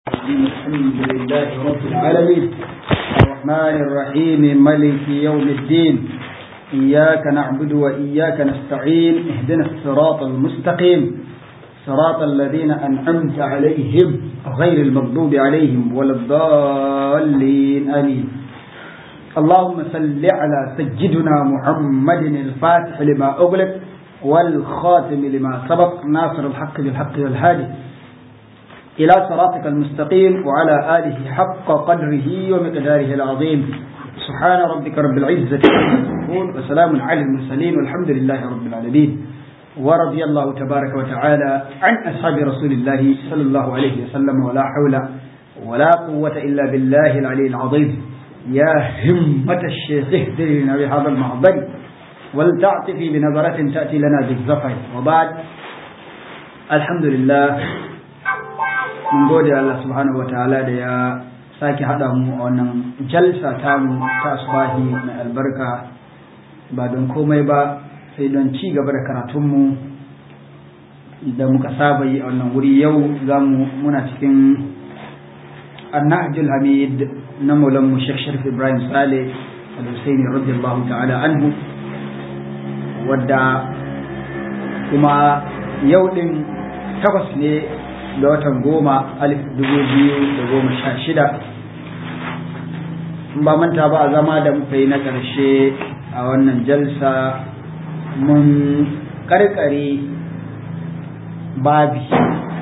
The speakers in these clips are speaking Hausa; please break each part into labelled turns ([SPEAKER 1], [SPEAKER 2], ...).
[SPEAKER 1] الحمد لله رب العالمين الرحمن الرحيم ملك يوم الدين إياك نعبد وإياك نستعين اهدنا الصراط المستقيم صراط الذين أنعمت عليهم غير المغضوب عليهم ولا الضالين آمين اللهم صل على سيدنا محمد الفاتح لما أغلق والخاتم لما سبق ناصر الحق بالحق والهادي إلى صراطك المستقيم وعلى آله حق قدره ومقداره العظيم سبحان ربك رب العزة يصفون وسلام على المرسلين والحمد لله رب العالمين ورضي الله تبارك وتعالى عن أصحاب رسول الله صلى الله عليه وسلم ولا حول ولا قوة إلا بالله العلي العظيم يا همة الشيخ اهدري لنا بهذا المعضل ولتعطفي بنظرة تأتي لنا بالزفر وبعد الحمد لله mun gode Allah subhanahu wataala da ya sake haɗa mu a wannan jalsa tamu ta asbahi mai albarka ba don komai ba sai don ci gaba da karatunmu da muka saba yi a wannan wuri yau za mu muna cikin annahjul hamid na maulan mu Sheikh Sharif Ibrahim Saleh al-Husaini radiyallahu ta'ala anhu wadda kuma yau din takwas ne da watan goma alif dubu biyu da goma sha shida ba manta ba a zama da muka yi na ƙarshe a wannan jalsa mun karkare babi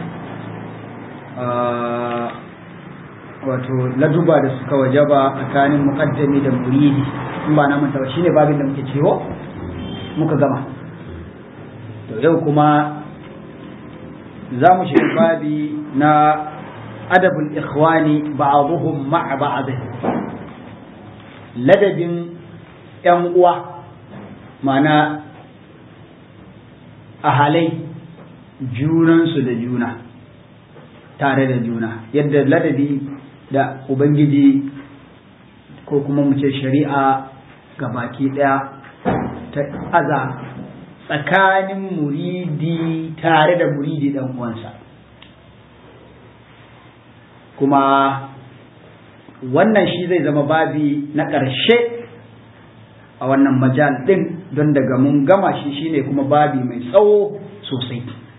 [SPEAKER 1] wato laduba da suka wajaba tsakanin muƙaddami da muridi in ba na manta ba shine babin da muke cewa muka gama to yau kuma za mu shiga babi na adabul ikhwani ba'dhum ma'a ba'd ladabin yan uwa mana a halai junansu da juna tare da juna yadda ladabi da ubangiji ko kuma mu ce shari'a ga baki daya ta aza tsakanin muridi tare da muridi dan uwansa kuma wannan shi zai zama babi na ƙarshe a wannan majal ɗin don daga mun gama shi shine kuma babi mai tsawo sosai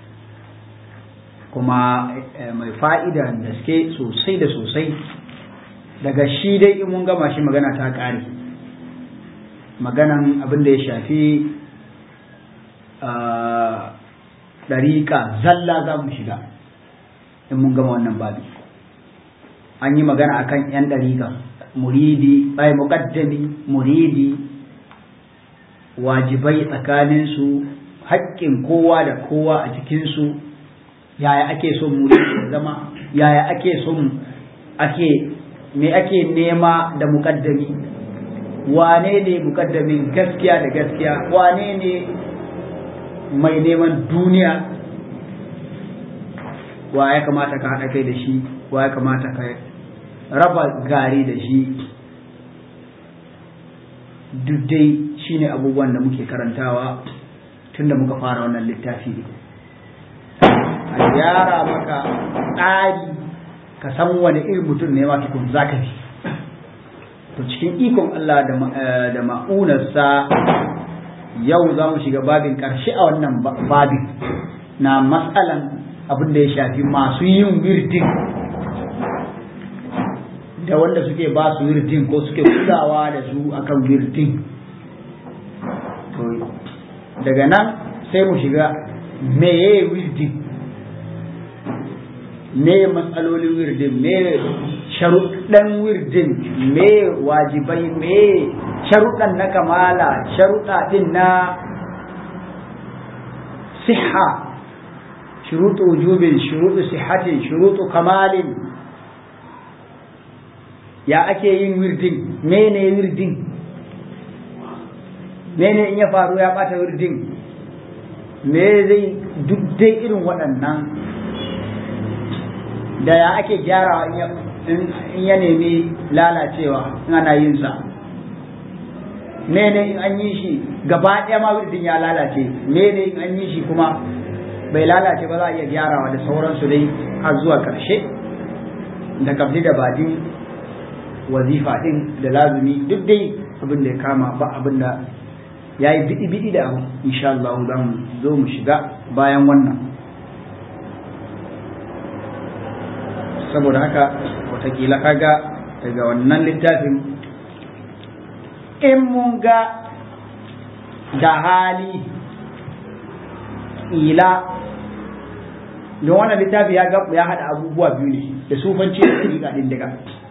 [SPEAKER 1] kuma mai fa'ida gaske sosai da sosai daga shi dai in mun gama shi magana ta ƙare maganan abin da ya shafi ɗariƙa zalla za mu shiga in mun gama wannan babi an yi magana akan 'yan ɗariƙa muridi ai muƙaddami muridi wajibai tsakaninsu haƙƙin kowa da kowa a cikinsu yaya ake son muridi ya zama yaya ake son ake me ake nema da muƙaddami wane ne muƙaddamin gaskiya da gaskiya wane ne mai neman duniya wa ya kamata ka haɗa kai da shi wa ya kamata ka raba gari da shi duk dai shine abubuwan da muke karantawa tun da muka fara wannan littafi ne a gyara maka tsari ka san wani irin mutum ne ma tukun zaka bi to cikin ikon Allah da ma'unarsa yau za mu shiga babin ƙarshe a wannan babin na matsalan abin da ya shafi masu yin wirdin da wanda suke ba su wirdin ko suke kulawa da su akan wirdin daga nan sai mu shiga meye wirdin me matsalolin wirdin me sharuɗan wirdin me wajibai me sharuɗan na kamala sharuɗa ɗin na siha shuruɗu wujubin shuruɗu sihatin shuruɗu kamalin ya ake yin wirdin mene wirdin mene in ya faru ya ɓata wirdin me zai duk dai irin waɗannan da ya ake gyarawa in ya nemi lalacewa in ana yin sa mene in an yi shi gaba ɗaya ma wirdin ya lalace mene in an yi shi kuma bai lalace ba za a iya gyarawa da sauransu dai har zuwa ƙarshe da kabli da badin wazifa din da lazumi duk dai abin da ya kama ba abin da ya yi biɗi-biɗi da abu insha Allah za mu zo mu shiga bayan wannan saboda haka watakila kaga daga wannan littafin in mun ga da hali ila don wannan littafi ya ya haɗa abubuwa biyu ne da sufanci da ɗariƙa ɗin daga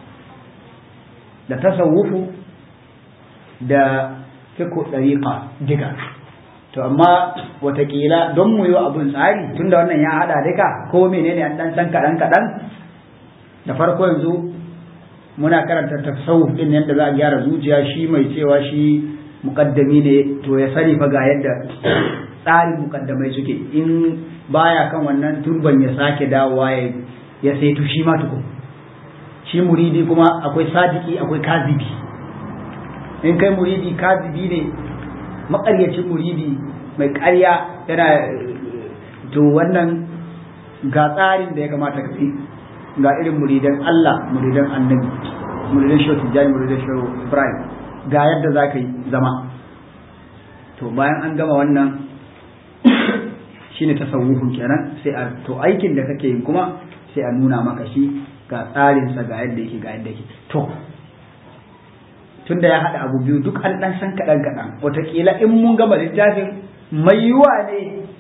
[SPEAKER 1] da tasawufu da fiko ɗariƙa diga to amma watakila don mu yi abun tsari tunda wannan ya haɗa duka ko menene an ɗan san kaɗan kaɗan da farko yanzu muna karanta tasawuf ɗin yadda za a gyara zuciya shi mai cewa shi muƙaddami ne to ya sani fa ga yadda tsarin muƙaddamai suke in baya kan wannan turban ya sake dawowa ya saitu shi ma tukun shi muridi kuma akwai sadiki akwai kazibi in kai muridi kazibi ne makaryacin muridi mai karya yana to wannan ga tsarin da ya kamata ka fi ga irin muridan Allah muridan annabi muridan shehu tijjani muridan shehu ibrahim ga yadda za ka yi zama to bayan an gama wannan shine tasawufin kenan sai a to aikin da kake yi kuma sai a nuna maka shi ga tsarinsa ga yadda yake ga yadda yake to tunda ya haɗa abu biyu duk an ɗan san kaɗan kaɗan wataƙila in mun gama littafin mai yiwa ne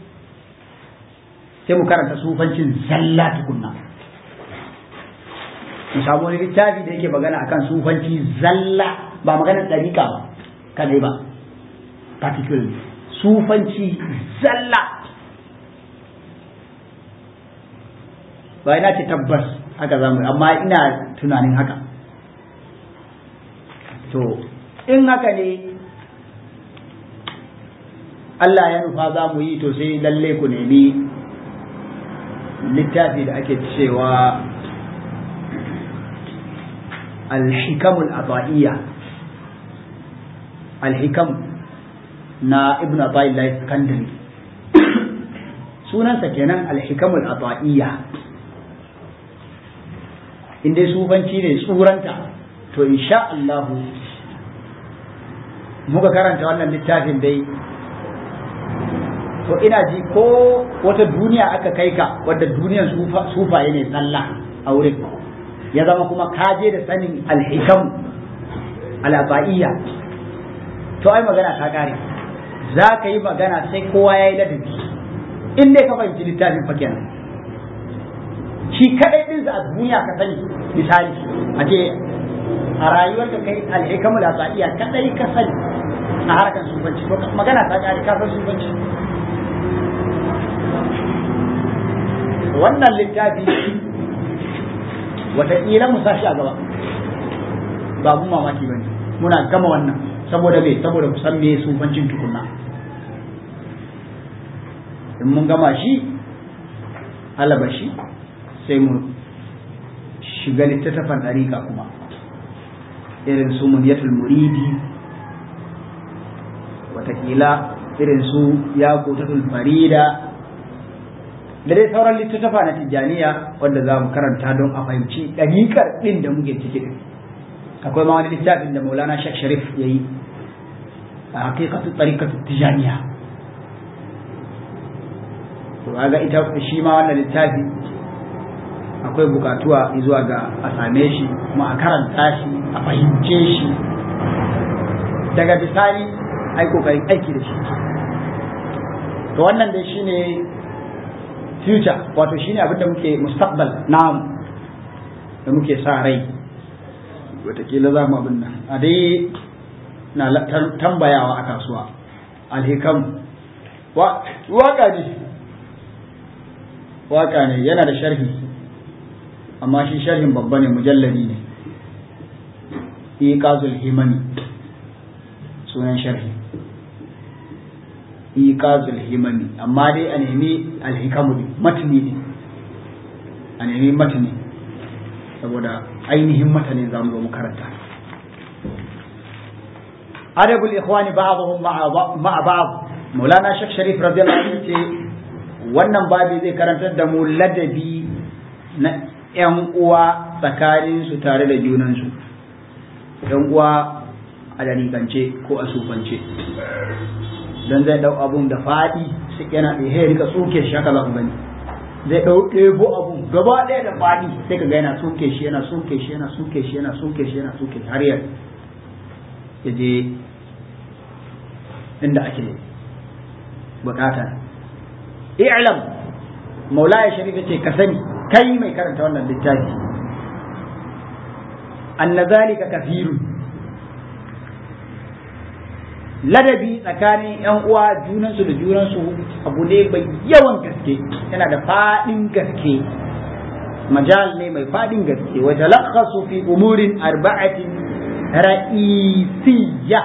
[SPEAKER 1] sai mu karanta sufancin zalla tukunna mu samu wani littafi da yake magana akan sufanci zalla ba maganar ɗariƙa ba kadai ba particularly sufanci zalla ba ina ce tabbas haka zamu amma ina tunanin haka to in haka ne Allah ya nufa za mu yi to sai lalle ku nemi littafi da ake cewa alhikamul ata'iyya alhikam na ibn ata'illah sakandari sunansa kenan alhikamul ata'iyya in dai sufanci ne tsuranta to insha Allah muka karanta wannan littafin dai to ina ji ko wata duniya aka kai ka wadda duniyan sufaye ne tsalla a wurin ya zama kuma kaje da sanin alhikam al'aba'iyya to ai magana ta kare za ka yi magana sai kowa ya yi ladabi in dai ka fahimci littafin fa kenan shi kadai din a duniya ka sani misali a ce a rayuwar ka kai alhikamu da sa'iya kadai ka sani a harkar sufanci to magana ta kare ka san sufanci wannan littafi wataƙila mu sashi a gaba ba mu mamaki ba ne muna gama wannan saboda me saboda ku san me sufancin tukunna in mun gama shi alaba shi sai mu shiga littattafan ɗariƙa kuma irin su muniyatul muridi watakila irin su ya kotatul farida da dai sauran littattafa na tijjaniya wanda za mu karanta don a fahimci ɗariƙar ɗin da muke ciki ɗin akwai ma wani littafin da maulana shek sharif ya yi a hakikatu ɗariƙatu tijjaniya to ga ita shi ma wannan littafi akwai bukatuwa zuwa ga a same shi kuma a karanta shi a fahimce shi daga bisani ai kokarin aiki da shi to wannan dai shine future wato shine abin da muke mustaqbal namu da muke sa rai watakila za mu abin nan a dai na tambayawa a kasuwa alhikam waka ne waka ne yana da sharhi amma shi sharhin babba ne mujalladi ne iqazul himani sunan sharhi iqazul himani amma dai a nemi alhikamu ne matni ne a nemi matni saboda ainihin matanin zamu zo mu karanta adabul ikhwani ba'dhum ma'a ba'd maulana shek sharif radiyallahu anhu ce wannan babi zai karantar da mu ladabi na ‘yan uwa tsakaninsu tare da junansu yan uwa a dariƙance ko a sufance don zai ɗau abun da faɗi sai yana da ya rika tsoke shi haka za ku gani zai ɗau ɗebo abun gaba ɗaya da faɗi sai ka ga yana tsoke shi yana tsoke shi yana tsoke shi yana tsoke shi yana tsoke shi har ya je inda ake bukata i'lam maulaya sharifa ce ka sani kai mai karanta wannan littafi anna zalika kafirun ladabi tsakanin yan uwa junansu da junansu abu ne mai yawan gaske yana da fadin gaske majal ne mai fadin gaske wa talakhasu fi umurin arba'atin ra'isiyya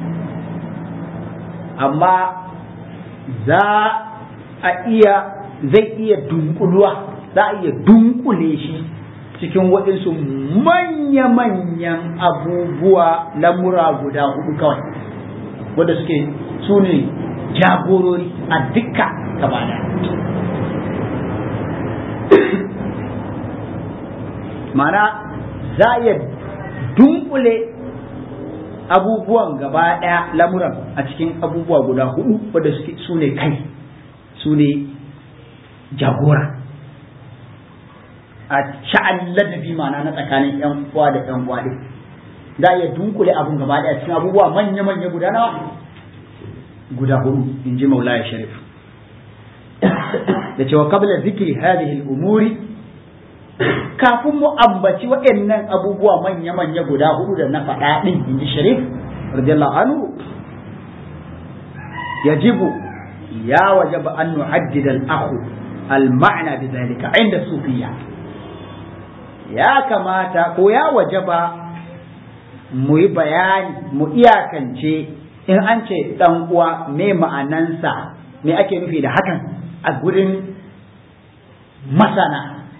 [SPEAKER 1] amma za a iya zai iya dunkuluwa za a iya dunkule shi cikin waɗansu manya-manyan abubuwa lamura guda hudu kawai wadda suke su ne jagorori a dukka gaba mana za a iya dunkule abubuwan gaba ɗaya lamuran a cikin abubuwa guda hudu wadda suke su ne kai su ne jagora a sha'an ladabi mana na tsakanin yan uwa da yan uwa din za a iya dunkule abun gaba ɗaya cikin abubuwa manya-manya guda nawa guda hudu in ji maulaya sharif da cewa kabla zikri hadhihi al-umuri kafin mu ambaci waɗannan abubuwa manya-manya guda hudu da na faɗa ɗin in ji sharif radiyallahu anhu yajibu ya wajaba an nuhaddid al-akhu al-ma'na bi dhalika inda sufiya ya kamata ko ya wajaba mu yi bayani mu iyakance in an ce dan uwa me ma'anansa me ake nufi da hakan a gurin masana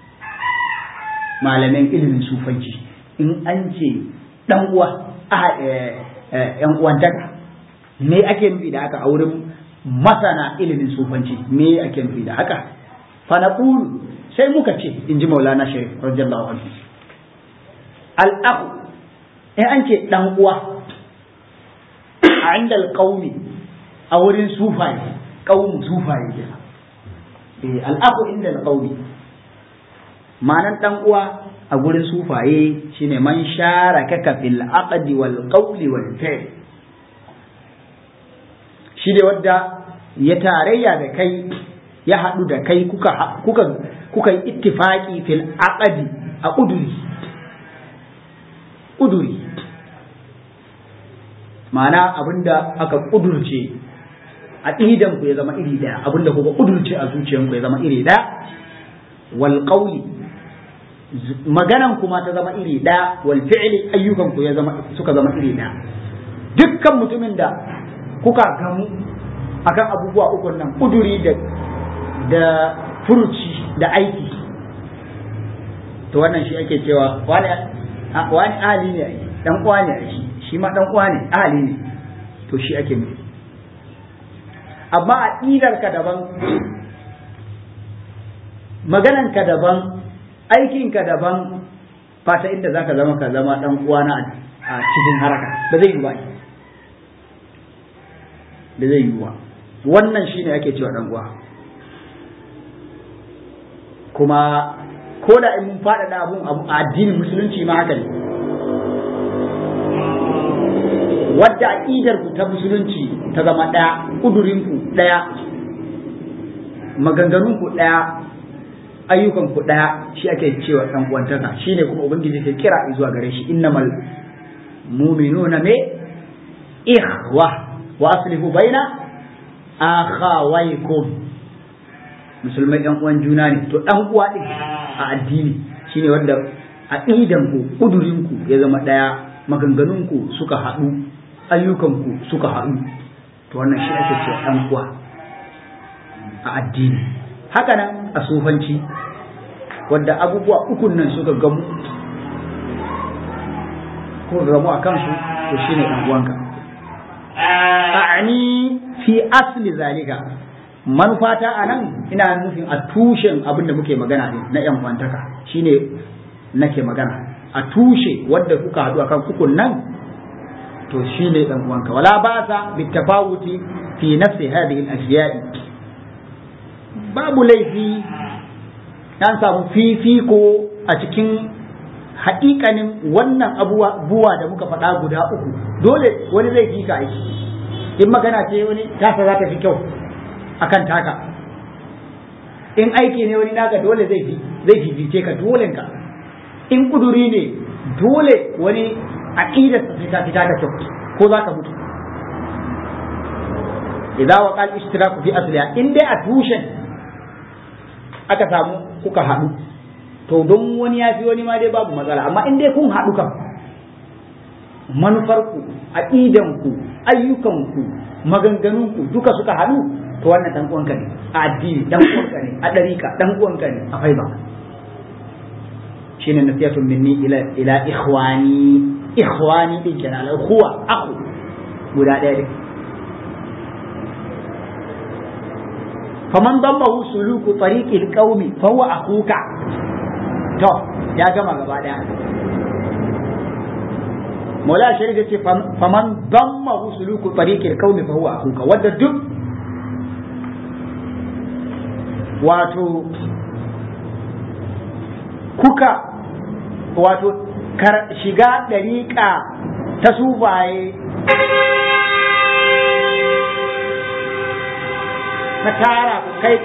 [SPEAKER 1] malamin ilimin sufanci in an ce dan uwa yan uwantaka me ake nufi da haka a wurin masana ilimin sufanci me ake nufi da haka fa naqulu sai muka ce in ji maulana sharif radiyallahu anhu al-akhu in an ce dan uwa a inda alƙaumi a wurin sufaye ƙaunin sufaye kenan eh al'aku inda alƙaumi ma'anar dan uwa a gurin sufaye shine man shara kaka fil aqdi wal qawli wal fi'l shi ne wadda ya tarayya da kai ya haɗu da kai kuka kuka kuka yi ittifaqi fil aqdi a uduri uduri ma'ana abinda aka kudurce a idan ku ya zama iri daya abinda kuka kudurce a zuciyan ku ya zama iri daya wal qawli maganan kuma ta zama iri daya wal fi'li ayyukan ku ya zama suka zama iri daya dukkan mutumin da kuka gamu akan abubuwa uku nan kuduri da da furuci da aiki to wannan shi ake cewa wani wani ali ne dan uwa ne shi shi ma dan uwa ne ahali ne to shi ake nufi amma aqidar ka daban maganan ka daban aikin ka daban fata inda zaka zama ka zama dan uwa na a cikin haraka ba zai yi ba da zai yi ba wannan shine ake cewa dan uwa kuma ko da in mun faɗaɗa abun a addinin musulunci ma haka ne wadda aƙidar ku ta musulunci ta zama ɗaya ƙudurin ku ɗaya maganganun ku ɗaya ayyukan ku ɗaya shi ake cewa ɗan uwantaka shine kuma ubangiji ke kira zuwa gare shi innamal mu'minuna me ikhwa wa aslihu baina akhawaykum musulmai ɗan uwan juna ne to ɗan uwa ɗin a addini shine wanda aqidan ku ƙudurin ku ya zama ɗaya maganganun ku suka haɗu ayyukanku suka haɗu to wannan shi ake cewa ɗan uwa a addini haka nan a sufanci wadda abubuwa ukun nan suka gamu ko gamu a kansu to shi ne uwanka a'ani fi asli zalika manufata a nan ina nufin a tushen abin da muke magana ne na yan uwantaka shine nake magana a tushe wadda kuka haɗu akan ukun nan to shine dan uwanka wala ba sa bitafawuti fi nafsi hadhihi al-ashya'i babu laifi an samu fifiko a cikin haƙiƙanin wannan abubuwa da muka faɗa guda uku dole wani zai fi ka aiki in magana ce wani tasa za ta fi kyau akan taka in aiki ne wani naka dole zai fi zai fifice ka dole ka in kuduri ne dole wani aqidar sa fita fita da kyau ko za ka mutu idza wa qal ishtiraku fi asliha in dai a tushen aka samu kuka haɗu to don wani ya fi wani ma dai babu matsala amma in dai kun haɗu kan manufarku aƙidanku ayyukanku maganganunku duka suka haɗu to wannan dan uwanka ne a addini dan uwanka ne a ɗarika dan uwanka ne a faiba shine nasiyatun minni ila ila ikhwani ikhwani din kenan al huwa akhu guda ɗaya ne faman dammahu suluku tariqil qaumi fa huwa akuka to ya gama gaba daya Mola Sharif ya ce faman dammahu suluku tariqil qaumi fa huwa akuka wanda duk wato kuka wato shiga ɗariƙa ta sufaye na tara ku kai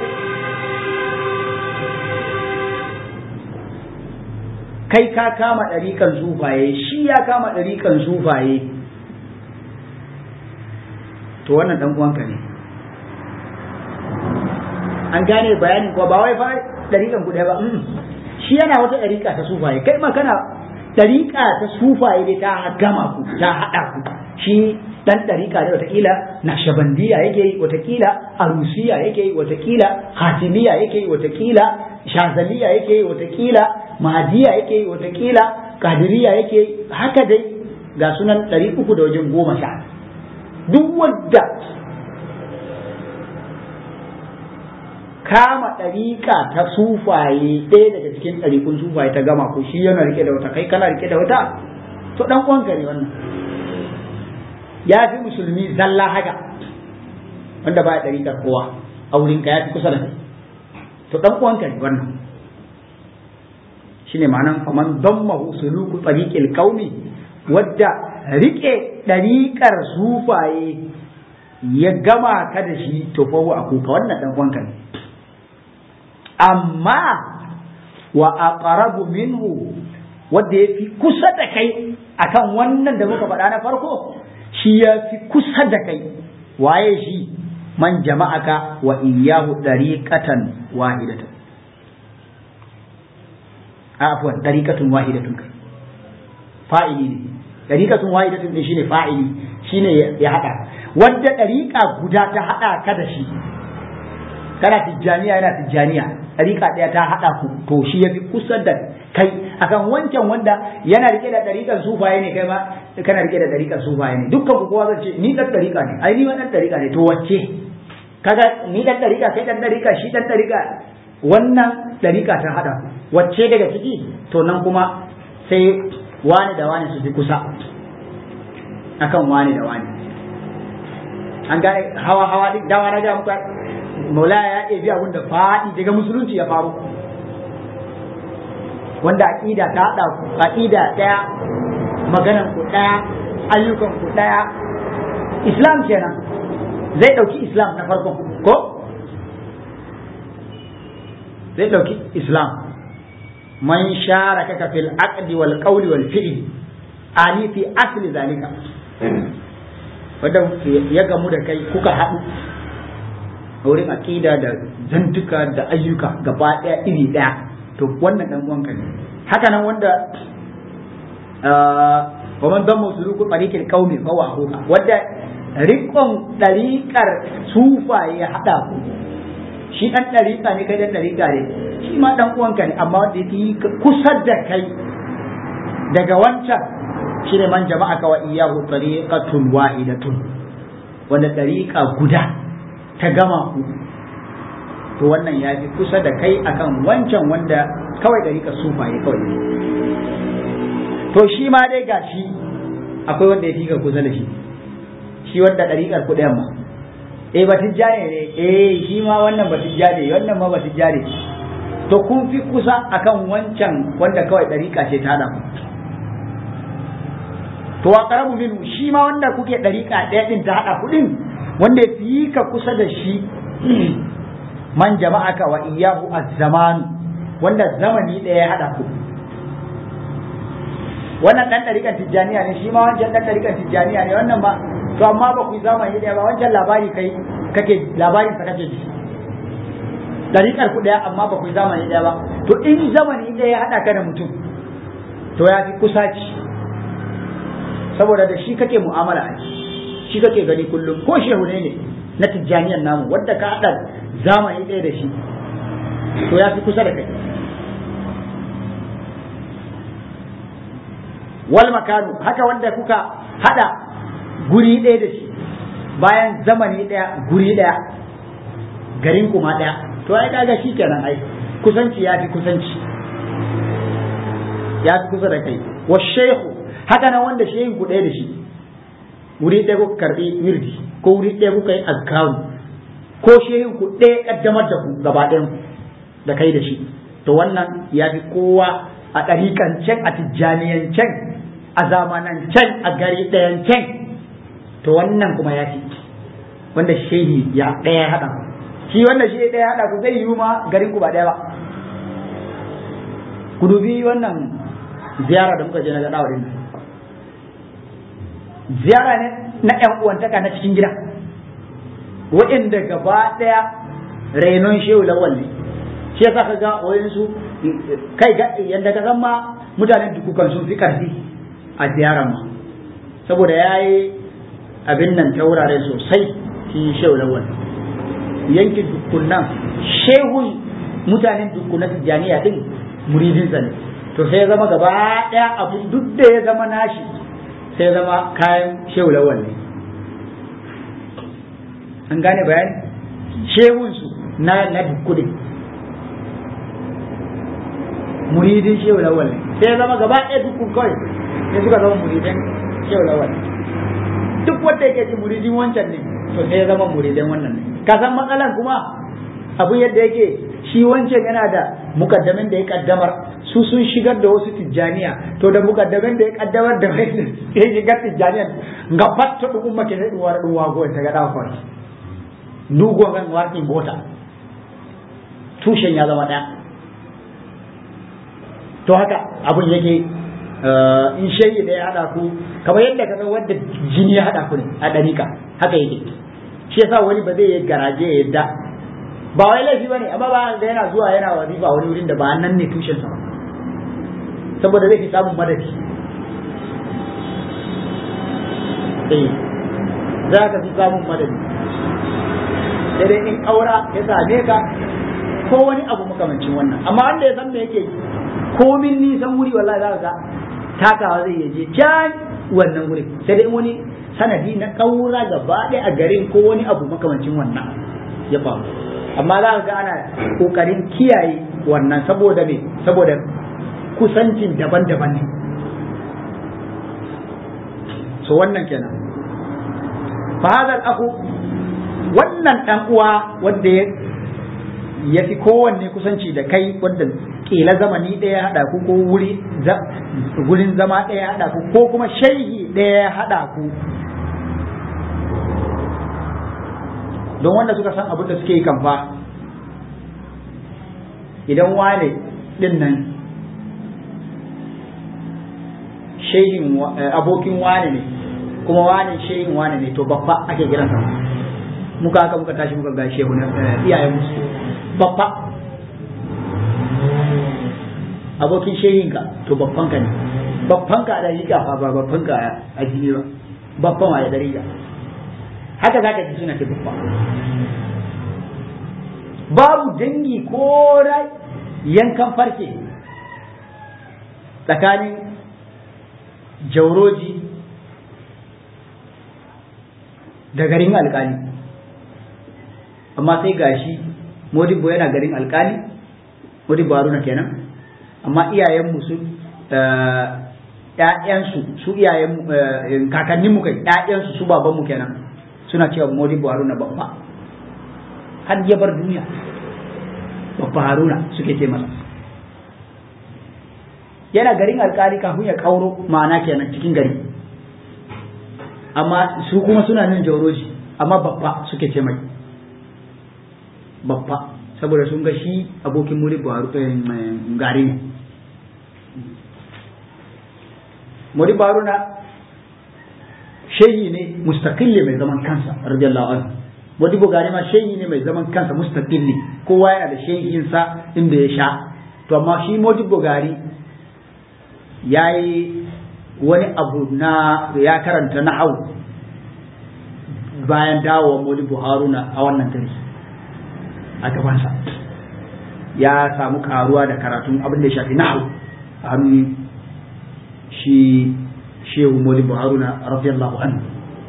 [SPEAKER 1] kai ka kama ɗariƙan sufaye shi ya kama ɗariƙan sufaye to wannan ɗan uwanka ne an gane bayanin ko ba wai fa ɗariƙan ku ɗaya ba shi yana wata ɗariƙa ta sufaye kai ma kana ɗariƙa ta sufaye dai ta gama ku ta haɗa ku shi dan ɗariƙa ne watakila nashabandiya yake yi watakila arusiya yake yi watakila hatimiya yake yi watakila shazaliya yake yi watakila mahadiya yake yi watakila kadiriya yake yi haka dai ga sunan ɗari uku da wajen goma sha duk wadda kama ɗariƙa ta sufaye ɗaya daga cikin ɗariƙun sufaye ta gama ko shi yana rike da wata kai kana rike da wata to ɗan uwanka ne wannan ya fi musulmi zalla haka wanda ba ya ɗariƙar kowa a wurinka ya fi kusa da kai to ɗan uwanka ne wannan shine ma'anan faman dammahu suluku tariqil qaumi wadda rike ɗariƙar sufaye ya gama ka da shi to fa a kuka wannan ɗan uwanka ne amma wa aqrabu minhu wadda ya fi kusa da kai akan wannan da muka faɗa na farko shi ya fi kusa da kai waye shi man jama'aka wa iyahu dariqatan wahidatan afwan dariqatun wahidatun kai fa'ili ne dariqatun wahidatun ne shine fa'ili shine ya hada wadda dariqa guda ta hada ka da shi kana tijjaniya yana tijjaniya dariqa daya ta hada ku to shi yafi kusa da kai akan wancan wanda yana rike da dariƙan sufaye ne kai ma kana rike da dariƙan sufaye ne dukkan ku kowa zai ce ni dan dariƙa ne ai ni ma dan dariƙa ne to wacce kaga ni dan dariƙa kai dan dariƙa shi dan dariƙa wannan dariƙa ta hada wacce daga ciki to nan kuma sai wani da wani su fi kusa akan wani da wani an ga hawa hawa duk dawa na ga muka maulaya ya ɗebi abin da faɗi daga musulunci ya faru wanda aƙida ta haɗa ku aƙida ɗaya maganan ku ɗaya ayyukan ku ɗaya islam kenan zai ɗauki islam na farkon ko zai ɗauki islam man shara kaka fil aqdi wal qawli wal fi'li ani fi asli zalika wanda ya gamu da kai kuka haɗu a wurin aƙida da zantuka da ayyuka gaba ɗaya iri ɗaya to wannan dan uwanka ne haka nan wanda wa man damma suluku tariqil qaumi fa wa huwa wanda riƙon ɗariƙar sufaye ya haɗa ku shi ɗan ɗariƙa ne kai ɗan ɗariƙa ne shi ma ɗan uwanka ne amma wanda yake kusa da kai daga wancan shi ne man jama'a ka wa iyahu tariqatun wahidatun wanda ɗariƙa guda ta gama ku to wannan ya fi kusa da kai akan wancan wanda kawai ɗariƙar sufaye kawai to shi ma dai gashi akwai wanda ya fi ka kusa da shi shi wanda ɗariƙar ku ɗayan ma eh ba tijjani ne eh shi ma wannan ba tijjani wannan ma ba tijjani to kun fi kusa akan wancan wanda kawai ɗariƙa ce ta haɗa ku to wa karamu minhu shi ma wanda kuke ɗariƙa ɗaya ɗin ta haɗa kuɗin wanda ya fi ka kusa da shi man jama'aka wa iyahu az-zamanu wanda zamani ɗaya ya haɗa ku wannan ɗan ɗariƙar tijjaniya ne shi ma wancan ɗan ɗariƙar tijjaniya ne wannan ba to amma ba ku yi zamani ɗaya ba wancan labari kai kake labarin sa kake ji ɗariƙar ku ɗaya amma ba ku yi zamani ɗaya ba to in zamani ɗaya ya haɗa ka da mutum to ya fi kusaci saboda da shi kake mu'amala a shi kake gani kullum ko shehu ne ne na tijjaniyan namu wadda ka haɗa zamani ɗaya da shi to ya fi kusa da kai wal makanu haka wanda kuka haɗa guri ɗaya da shi bayan zamani ɗaya guri ɗaya garin kuma ɗaya to ai kaga shi kenan ai kusanci ya fi kusanci ya fi kusa da kai wa shehu haka nan wanda shehin ku ɗaya da shi wuri ɗaya kuka karɓi wirdi ko wuri ɗaya kuka yi azkaru ko shehin ku ɗaya ƙaddamar da ku gaba ɗayan da kai da shi to wannan ya fi kowa a ɗariƙan can a tijjaniyan can a zamanan can a gari ɗayan can to wannan kuma ya fi wanda shehi ya ɗaya haɗa shi wanda shi ɗaya haɗa ku zai yi ma garin ku ba ɗaya ba ku dubi wannan ziyara da muka je na gaɗa wurin ziyara ne na ƴan uwantaka na cikin gida waɗanda gaba ɗaya rainon shehu lawal ne shi yasa ka ga wayansu kai yadda ka san ma mutanen dukukan sun fi ƙarfi a ziyarar ma saboda ya yi abin nan ta wurare sosai shi shehu lawal yankin dukkunan shehun mutanen dukkunan tijjaniya din muridinsa ne to sai ya zama gaba ɗaya abu duk da ya zama nashi sai ya zama kayan shehu lawal ne an gane bayani shehunsu na na dukkudin muridin shehu lawal ne sai ya zama gaba ɗaya dukkun kawai sai suka zama muridin shehu lawal duk wanda yake ji muridin wancan ne to sai ya zama muridin wannan ne ka san matsalan kuma abu yadda yake shi wancan yana da mukaddamin da ya kaddamar su sun shigar da wasu tijjaniya to da mukaddamin da ya kaddamar da wani ya shigar tijjaniya ga fatta duk umma ke sai duwar duwa go ta ga dawo kawai dugo gan warkin bota tushen ya zama daya to haka abun yake in shayi da ya hada ku kamar yadda ka san wanda jini ya hada ku ne a ɗarika haka yake shi yasa wani ba zai yi garaje ya yadda ba wai laifi bane amma ba da yana zuwa yana wazifa wani wurin da ba nan ne tushen sa ba saboda zai fi samun madadi eh za ka fi samun madadi sai dai in aura ya same ka ko wani abu makamancin wannan amma wanda ya san me yake komin nisan wuri wallahi za ka ga takawa zai je can wannan wuri sai dai wani sanadi na kaura gaba ɗaya a garin ko wani abu makamancin wannan ya faru amma za ka ga ana kokarin kiyaye wannan saboda me saboda kusancin daban-daban ne so wannan kenan fa hadal aku wannan dan uwa wanda ya ya fi kowanne kusanci da kai wanda kila zamani ɗaya ya haɗa ku ko wuri gurin zama ɗaya ya haɗa ku ko kuma shaihi ɗaya ya haɗa ku don wanda suka san abin da suke yi kamfa idan wane ɗin nan shehin abokin wane ne kuma wane shehin wane ne to babba ake kiransa muka haka muka tashi muka ga shehu na iyayen musu babba abokin shehinka to babbanka ne babbanka da riga fa ba babbanka a jini ba babban wa da riga haka zaka ji suna ce babba babu dangi ko yankan farke tsakanin jauroji da garin alkali amma sai gashi modibbo yana garin alkali modibbo haruna kenan amma iyayenmu su ƴaƴansu su iyayen kakannin mu kai ƴaƴansu su baban mu kenan suna cewa Modibo Haruna babba har ya bar duniya babba Haruna suke ce masa yana garin alkali kafin ya kauro ma'ana kenan cikin gari amma su kuma suna nan jauroji amma babba suke ce mai babba saboda sun ga shi abokin muri gari ne muri baruna shehi ne mustaqilli mai zaman kansa radiyallahu anhu wadi bugari ma shehi ne mai zaman kansa mustaqilli kowa yana da shehinsa inda ya sha to amma shi modi bugari ya yi wani abu na ya karanta na hau bayan dawowa modi haruna a wannan gari a gabansa ya samu karuwa da karatun abin da ya shafi na'u a hannun shi shehu modi haruna radiyallahu anhu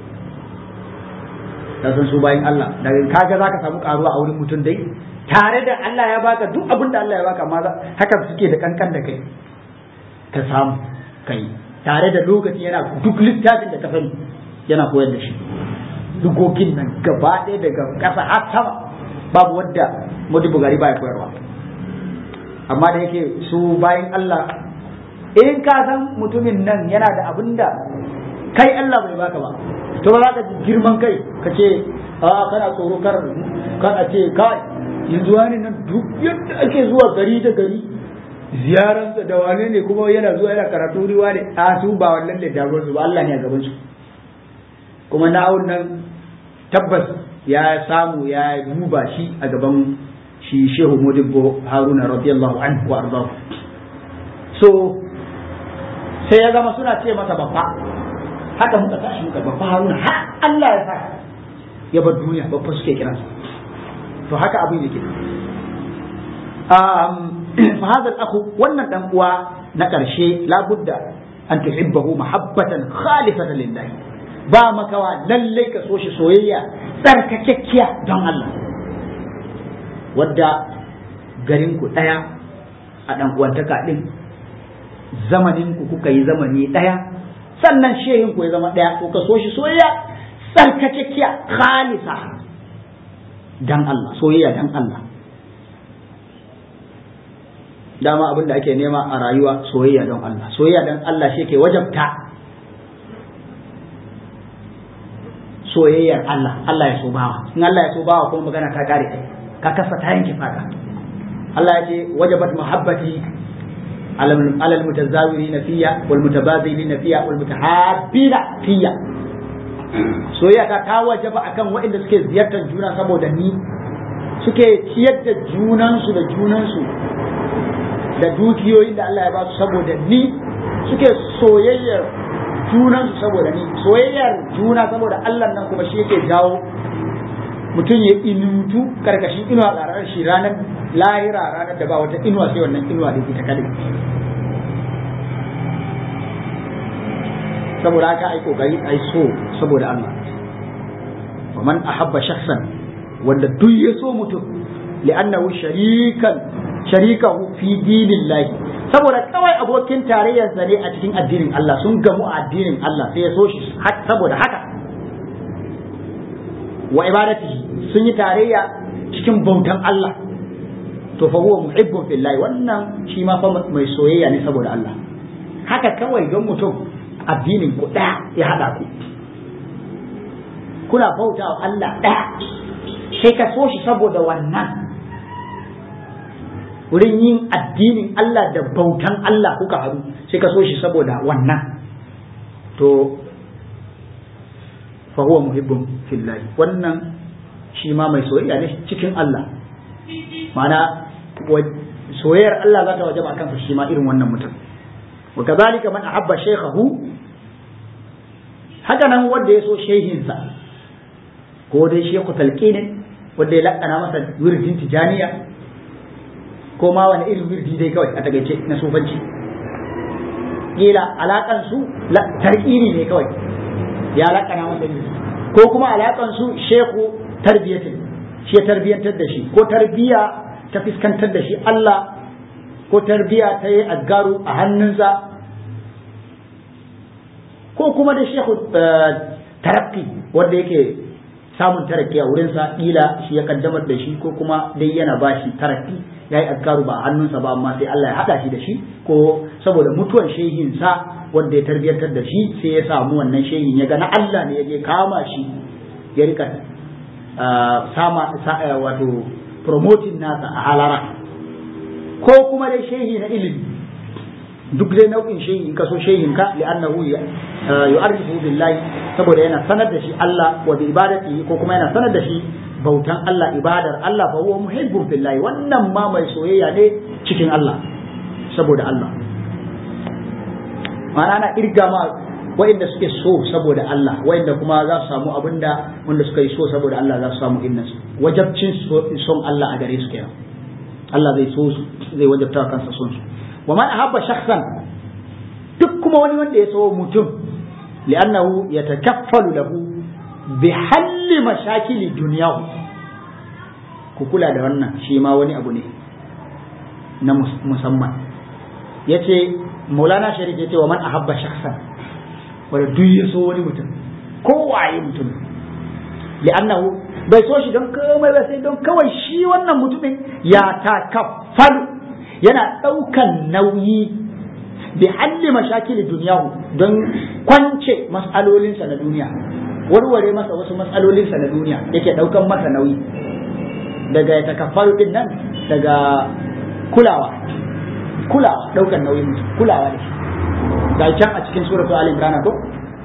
[SPEAKER 1] da san su bayan Allah daga kaga zaka samu karuwa a wurin mutum dai tare da Allah ya baka duk abin da Allah ya baka amma haka suke da kankan da kai ka samu kai tare da lokaci yana duk littafin da ka sani yana koyar da shi dugogin nan gaba ɗaya daga ƙasa har sama babu wadda Modi Bugari baya koyarwa amma da yake su bayan Allah in ka san mutumin nan yana da abin da kai Allah bai baka ba to ba za ka girman kai ka ce a kana tsoro kar kar a ce kai yanzu wani nan duk yadda ake zuwa gari da gari ziyaransa da wane ne kuma yana zuwa yana karatu riwa ne a su ba wannan da damuwar su ba Allah ne a gaban su kuma na'un nan tabbas ya samu ya duba shi a gaban shi shehu modibbo haruna radiyallahu anhu wa arzahu so sai ya zama suna ce masa babba haka muka tashi muka babba haruna har Allah ya saka ya bar duniya babba suke kiransa to haka abin yake fa hadha al-akhu wannan dan uwa na karshe labudda an tuhibbahu mahabbatan khalifatan lillahi ba makawa lalle ka so shi soyayya tsarkakekkiya don Allah wadda garin ku daya a dan uwantaka din zamanin ku kuka yi zamani daya sannan shehin ku ya zama daya ko ka so shi soyayya tsarkakekkiya khalisa dan Allah soyayya dan Allah dama abin da ake nema a rayuwa soyayya don Allah soyayya don Allah shi ke wajabta soyayyar Allah Allah ya so bawa in Allah ya so bawa kuma magana ta kare kai ka kasa ta yanke fata Allah ya ce wajabat mahabbati على المتزاورين فيا والمتبادلين فيا والمتحابين فيا soyayya ta ta wajaba akan waɗanda suke ziyartar juna saboda ni suke ciyar da junansu da junansu da dukiyoyin da Allah ya ba su saboda ni suke soyayyar junansu saboda ni soyayyar juna saboda Allah nan kuma shi yake jawo mutum ya inutu karkashin inuwa tsarar shi ranar lahira ranar da ba wata inuwa sai wannan inuwa da ita kadai saboda haka ai kokari ai so saboda Allah wa man ahabba shakhsan wanda duk ya so mutum li'annahu sharikan sharikahu fi dinillahi saboda kawai abokin tarayyarsa ne a cikin addinin Allah sun gamu a addinin Allah sai ya so shi saboda haka wa ibadatihi sun yi tarayya cikin bautan Allah to fa huwa muhibbun fillahi wannan shi ma fa mai soyayya ne saboda Allah haka kawai don mutum addinin ku ɗaya ya haɗa ku kuna bauta wa Allah ɗaya sai ka so shi saboda wannan wurin yin addinin Allah da bautan Allah kuka haɗu sai ka so shi saboda wannan to fa huwa muhibbun fillahi wannan shi ma mai soyayya ne cikin Allah ma'ana soyayyar Allah za ta wajaba kansa shi ma irin wannan mutum wa kazalika man ahabba shaykhahu haka nan wanda ya so shehinsa ko dai shekhu talqinin wanda ya lakana masa wirdin tijaniya ko ma wani irin wirdi dai kawai a tagaice na sufanci kila alakan su tarqini ne kawai ya lakana masa wirdi ko kuma alakan su shekhu tarbiyatin shi ya tarbiyantar da shi ko tarbiya ta fiskantar da shi Allah ko tarbiya ta yi aggaru a hannunsa
[SPEAKER 2] ko kuma da shehu tarakki wanda yake samun tarakki a wurinsa ila shi ya kaddamar da shi ko kuma dai yana ba shi tarakki ya yi azkaru ba a hannunsa ba amma sai Allah ya haɗa shi da shi ko saboda mutuwan shehinsa wanda ya tarbiyyantar da shi sai ya samu wannan shehin ya ga na Allah ne ya je kama shi ya rika sama wato promoting nasa a halara ko kuma dai shehi na ilimi duk dai nau'in shehi in kaso shehin ka li'annahu yu'arrifu billahi saboda yana sanar da shi Allah wa bi ibadatihi ko kuma yana sanar da shi bautan Allah ibadar Allah fa huwa muhibbun billahi wannan ma mai soyayya ne cikin Allah saboda Allah ma'ana ana irga ma wa'inda suke so saboda Allah wa'inda kuma za su samu abinda wanda suka yi so saboda Allah za su samu innan su wajabcin son Allah a gare su kenan Allah zai so su zai wajabta kansa son su wa man ahabba shakhsan duk kuma wani wanda ya so mutum li'annahu yatakaffalu lahu bi halli mashakili dunyahu ku kula da wannan shi ma wani abu ne na musamman yace maulana sharif yace wa man ahabba shakhsan wanda duk ya so wani mutum ko waye mutum li'annahu bai so shi don komai ba sai don kawai shi wannan mutumin ya takaffalu yana ɗaukan nauyi bi halli mashakili duniyahu don kwance mas'alolinsa na duniya warware masa wasu matsalolinsa na duniya yake ɗaukan masa nauyi daga ya takaffaru din nan daga kulawa kulawa ɗaukan nauyin mutum kulawa da shi ga can a cikin suratul ali imran ko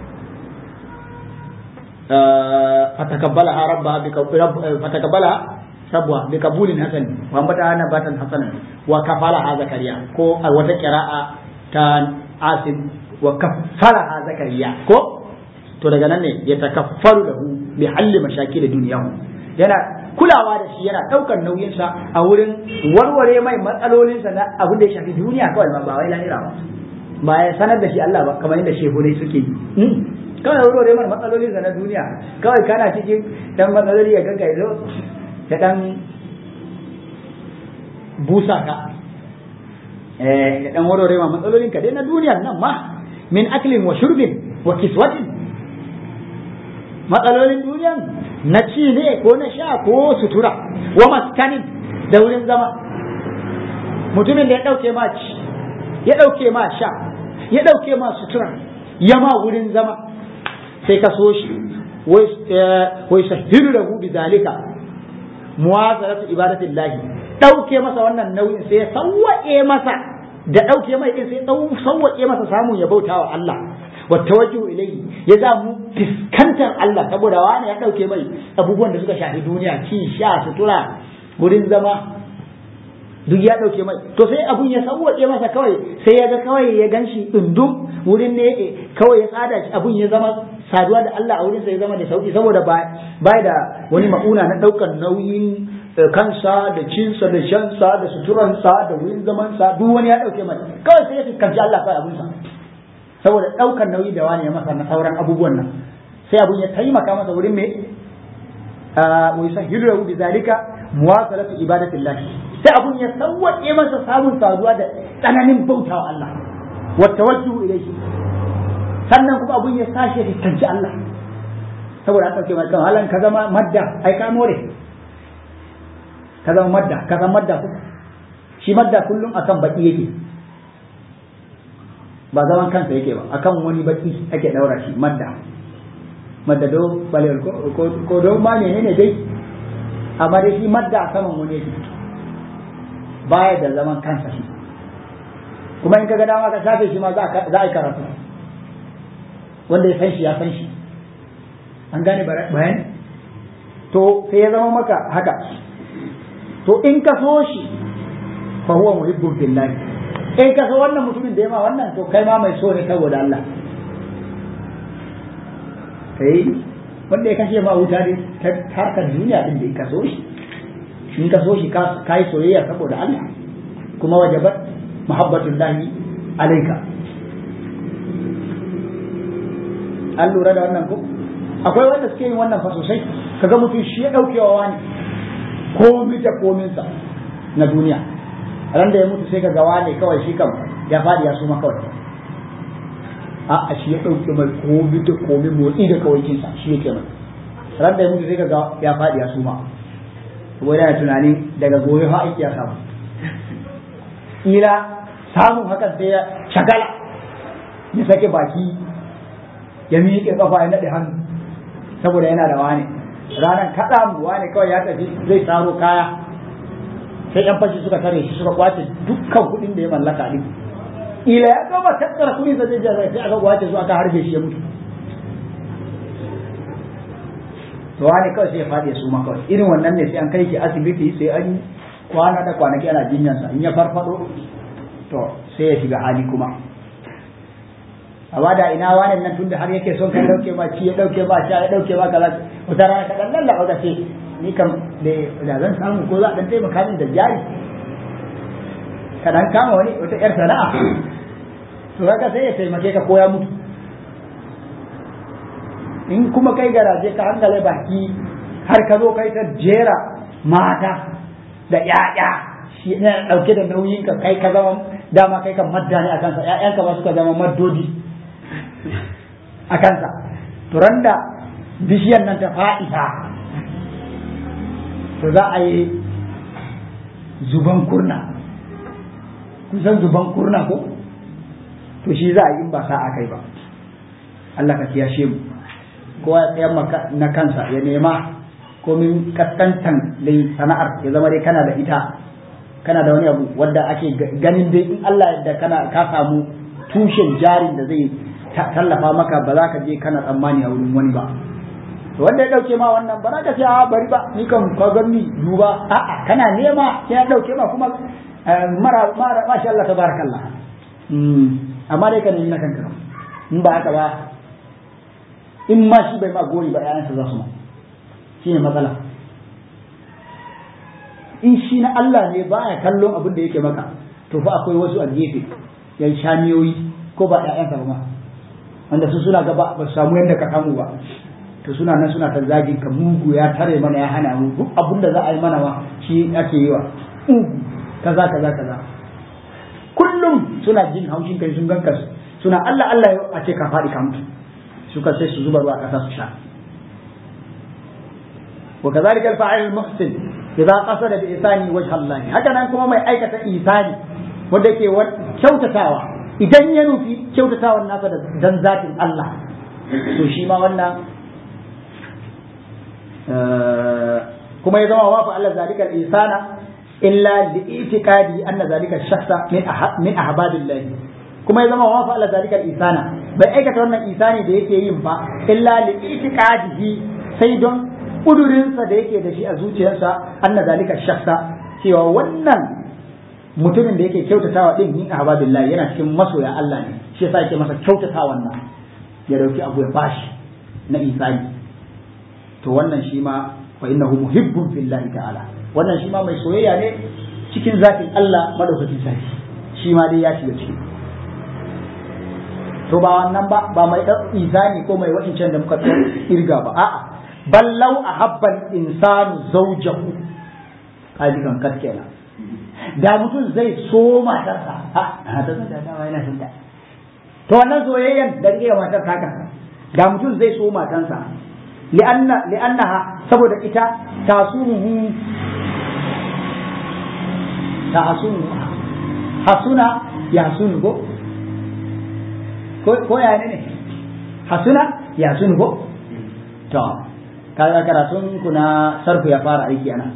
[SPEAKER 2] fatakabbalaha rabbaha bi fatakabbalaha rabbuha bi kabulin hasan wa ambata nabatan hasanan wa kafalaha zakariya ko a wata qira'a ta asim wa kafalaha zakariya ko to daga nan ne ya takaffaru lahu bi halli mashakil duniyahu yana kulawa da shi yana daukar nauyinsa a wurin warware mai matsalolinsa na abin da ya shafi duniya kawai ba wai lahira ba ba ya sanar da shi Allah ba kamar yadda shehunai suke yi kawai warware mai matsalolinsa na duniya kawai kana cikin dan matsaloli ya ganka ya zo ya dan busa ka eh ya dan warware ma matsalolinka dai na duniya nan ma min aklin wa shurbin wa kiswatin matsalolin duniyan na ci ne ko na sha ko sutura wa maskanin da wurin zama mutumin da ya ɗauke ma ci ya ɗauke ma sha ya ɗauke ma sutura ya ma wurin zama sai ka so shi wai shahiru da hu bizalika muwazaratu ibadatin lahi ɗauke masa wannan nauyin sai ya sawwaƙe masa da ɗauke mai ɗin sai sawwaƙe masa samun ya bauta wa Allah wa tawajjuhu ilayhi ya za mu fiskantar Allah saboda wani ya dauke mai abubuwan da suka shafi duniya ci sha sutura wurin zama duk ya dauke mai to sai abun ya sauwaƙe masa kawai sai ya ga kawai ya ganshi dundum wurin ne kawai ya tsada shi abun ya zama saduwa da Allah a wurin sa ya zama da sauki saboda ba ba da wani ma'una na daukar nauyin kansa da cinsa da shansa da suturansa da wurin zamansa duk wani ya dauke mai kawai sai ya fuskanci Allah kawai abunsa saboda ɗaukar nauyi da wani ya masa na sauran abubuwan nan sai abun ya taimaka masa wurin me wa yusahhilu lahu bizalika muwasalatu ibadatillah sai abun ya sawwaƙe masa samun saduwa da tsananin bautawa Allah wa tawajjuhu ilayhi sannan kuma abun ya sashe fuskanci Allah saboda an ɗauke mai kan halan ka zama madda ai ka more ka zama madda ka zama madda ku shi madda kullum akan baki yake ba zaman kansa yake ba akan wani baki ake daura shi madda madda do balel ko ko do ma ne ne dai amma dai shi madda a saman wani yake baya da zaman kansa shi kuma in kaga dama ka shafe shi ma za a yi karatu wanda ya san shi ya san shi an gane bayani to sai ya zama maka haka to in ka so shi fa huwa muhibbun billahi in ka so wannan mutumin da ya ma wannan to kai ma mai so ne saboda Allah kai wanda ya kashe ma wuta ne ta harkar duniya din da ka so shi in ka so shi ka yi soyayya saboda Allah kuma wajabat muhabbatun lahi alaika an lura da wannan ko akwai wanda suke yin wannan fa sosai kaga mutum shi ya daukewa wani komi da kominsa na duniya ran da ya mutu sai ka gawa ne kawai shi kam ya faɗi ya suma kawai a a shi ya ɗauke mai komi da komi motsi da kawaikinsa shi yake mai ran da ya mutu sai ka ga ya faɗi ya suma saboda yana tunanin daga gobe fa aiki ya samu ila samun hakan sai ya shagala ya sake baki ya miƙe kafa ya naɗe hannu saboda yana da wani ranar kaɗa mu wani kawai ya tafi zai saro kaya sai yan fashi suka tare shi suka kwace dukkan kuɗin da ya mallaka din ila ya gama tattara kuɗin da zai je sai aka kwace su aka harbe shi ya mutu to wani kawai sai ya faɗi ya suma kawai irin wannan ne sai an kai shi asibiti sai an kwana da kwanaki ana jinyansa in ya farfado to sai ya shiga hali kuma amma da ina wani nan tunda har yake son kai dauke ma ci ya dauke ma sha ya dauke ma kaza wata rana ka dan lallaba ka ce ni kam da zan samu ko za a dan taimaka min da jari ka dan kama wani wata yar sana'a to haka sai ya taimake ka ko ya mutu in kuma kai garaje ka hankale baki har ka zo kai ta jera mata da ƴaƴa shi ne dauke da nauyin ka kai ka zama dama kai kan madda ne a kansa ƴaƴanka ba suka zama maddodi a kansa to randa bishiyar nan ta fa'ita to za a yi zuban kurna kun san zuban kurna ko to shi za a yi in ba sa'a kai ba Allah ka kiyashe mu kowa ya tsayar maka na kansa ya nema komin kaskantan dai sana'ar ya zama dai kana da ita kana da wani abu wadda ake ganin dai in Allah da kana ka samu tushen jarin da zai tallafa maka ba za ka je kana tsammani a wurin wani ba to wanda ya dauke ma wannan ba za ka ce a bari ba ni kan ka gani duba a'a kana nema ya dauke ma kuma mara mara masha Allah tabarakallah amma dai ka nemi na kanka in ba haka ba in ma shi bai ma gori ba ƴaƴansa za su ma shi ne matsala in shi na Allah ne ba ya kallon abin da yake maka to fa akwai wasu a gefe ya shamiyoyi ko ba ƴaƴansa ba ma wanda su suna gaba ba su samu yadda ka samu ba to suna nan suna ta zagin ka mugu ya tare mana ya hana mu duk abin da za a yi mana ma shi ake yi wa mugu kaza kaza kaza kullum suna jin haushin kai sun ganka suna Allah Allah a ce ka faɗi ka mutu suka sai su zuba ruwa ƙasa su sha wa kazalika al-fa'il al-muhsin idza qasada bi isani wajha Allah haka nan kuma mai aikata isani wanda yake kyautatawa idan ya nufi kyautatawan nasa da dan zatin Allah to shi ma wannan kuma ya zama wafa Allah zalika al-insana illa li itiqadi anna zalika ash-shakhsa min min ahbabillah kuma ya zama wafa Allah zalika al-insana bai aikata wannan isani da yake yin ba illa li itiqadihi sai don kudurinsa da yake da shi a zuciyarsa anna zalika shakhsa cewa wannan mutumin da yake kyautatawa din min ahbabillah yana cikin masoya Allah ne shi yasa yake masa kyautatawan nan ya dauki abu ya bashi na isani to wannan shi ma fa innahu muhibbun fillahi ta'ala wannan shi ma mai soyayya ne cikin zatin Allah madaukakin sarki shi ma dai ya shiga ciki to ba wannan ba ba mai dan izani ko mai wa'incan da muka irga ba a'a ballau ahabbal insanu zawjahu kaji kan kat kenan da mutum zai so matarsa ha ta san da dawa yana son ta to wannan soyayyan da rike matar taka da mutum zai so matansa li'anna li'annaha saboda ita tasunuhu ta hasunu hasuna ya hasunu ko ko ya ne hasuna ya hasunu ko to kaga karatun ku na sarfu ya fara aiki ana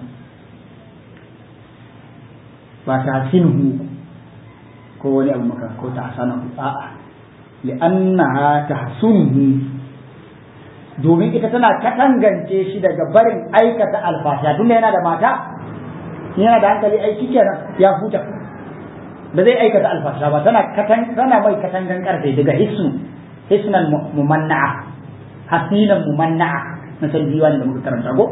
[SPEAKER 2] ba ta hasinu ko wani abu maka ko ta hasana a'a li'annaha tahsunuhu domin ita tana katangance shi daga barin aikata alfasha tunda yana da mata yana da hankali aiki kenan ya huta ba zai aikata alfasha ba tana katan tana mai katangan karfe daga hisnu hisnan mumanna'a hasinan mumanna'a na san diwani da muka karanta go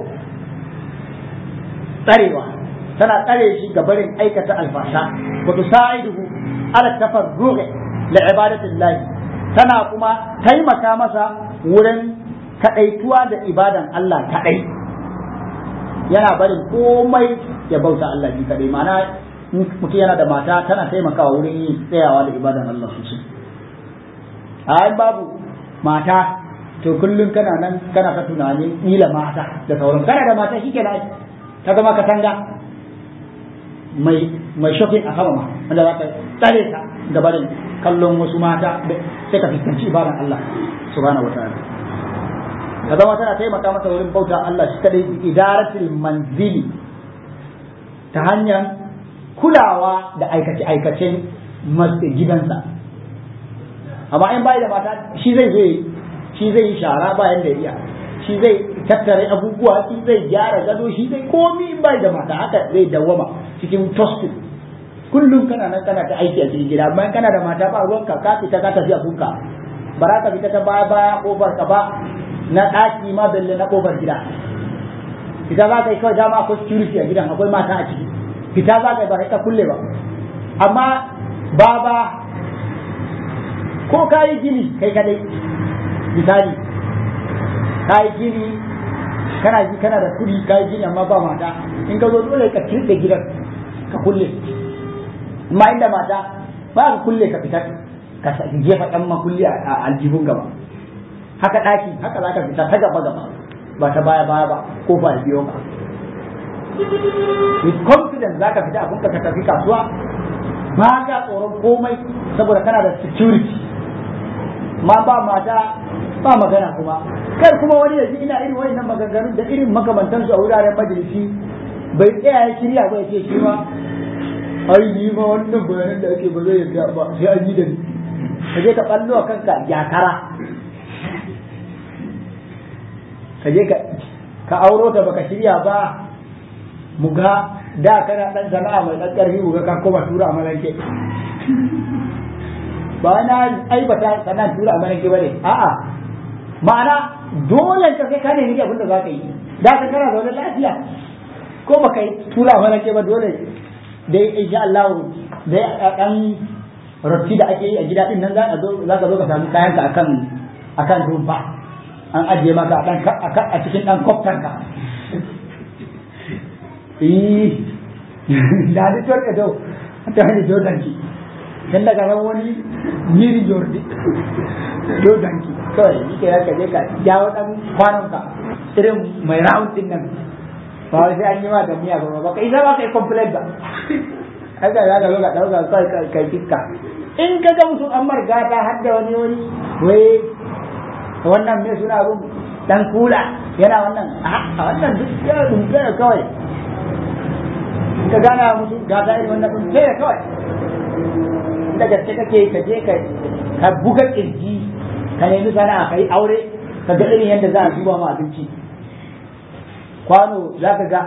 [SPEAKER 2] tsarewa tana tsare shi ga barin aikata alfasha wa tusa'iduhu ala tafarruhi li ibadatillahi tana kuma taimaka masa wurin kadaituwa da ibadan Allah kadai yana barin komai ya bauta Allah shi kadai ma'ana mutum yana da mata tana taimakawa wurin yin tsayawa da ibadan Allah sosai ai babu mata to kullum kana nan kana ta tunanin ila mata da sauran kana da mata shi kenan ta zama ka tanga mai mai shopping a sama ma wanda za ka tsare ta da barin kallon wasu mata sai ka fuskanci ibadan Allah subhanahu wataala ka zama tana taimaka masa wurin bauta Allah shi kadai idaratul manzili ta hanyar kulawa da aikace-aikacen gidansa amma in bai da mata shi zai zo shi zai yi shara bayan da iya shi zai tattare abubuwa shi zai gyara gado shi zai komi in bai da mata haka zai dawwama cikin tostin kullum kana nan kana ta aiki a cikin gida amma kana da mata ba ruwanka ka fita ka tafi abunka ba za ka fita ta baya baya kofar ka ba na ɗaki ma belle na kofar gida fita za ka yi kawai dama akwai security a gidan akwai mata a ciki fita za ka yi ba ka kulle ba amma baba ko ka yi gini kai kadai misali ka yi gini kana ji kana da kudi ka yi gini amma ba mata in ka zo dole ka kirɗe gidan ka kulle amma inda mata ba ka kulle ka fita ka jefa ɗan makulli a aljihun gaba haka ɗaki haka za ka fita ta gaba gaba ba ta baya baya ba ko ba biyo ka with confidence za ka fita abin ka tafi kasuwa ba ka tsoron komai saboda kana da security ma ba mata ba magana kuma kai kuma wani yaji ina irin wayannan maganganun da irin makamantansu a wuraren majalisi bai tsaya ya shirya ba ya ce shi ma ai ni ma wannan bayanan da ake ba zai yarda ba sai an yi da ni ka je ka ballo a kanka yakara ka je ka ka auro ta baka shirya ba mu ga da kana dan sana'a mai dan karfi mu ga ka koma tura amalanke ba na aibata sannan tura amalanke bane a'a ma'ana dole ka sai ka nemi abin da za ka yi da ka kana zaune lafiya ko baka yi tura amalanke ba dole dai insha Allah dai dan rotti da ake yi a gida din nan za ka zo za ka zo ka samu kayanka akan akan rumfa an ajiye maka a cikin ɗan kwaftanka eh da ni tuwar ka dau ta hanyar jordan ki dan daga ran wani miri jordi jordan ki kawai yi ke ka je ka jawo ɗan kwanonka irin mai round din nan ba wai sai an yi ma da miya ba ba ka isa ba ka yi complain ba haka za ka zo ka ɗauka kawai kai fiska in ka ga mutum an margata har da wani wani wai wannan mai suna abun dan kula yana wannan a wannan duk ya dumfe da kawai ka gana musu gata irin wannan dumfe da kawai da gaske kake ka je ka ka buga kirji ka nemi sana'a ka yi aure ka ga irin yadda za a zuba ma abinci kwano za ka ga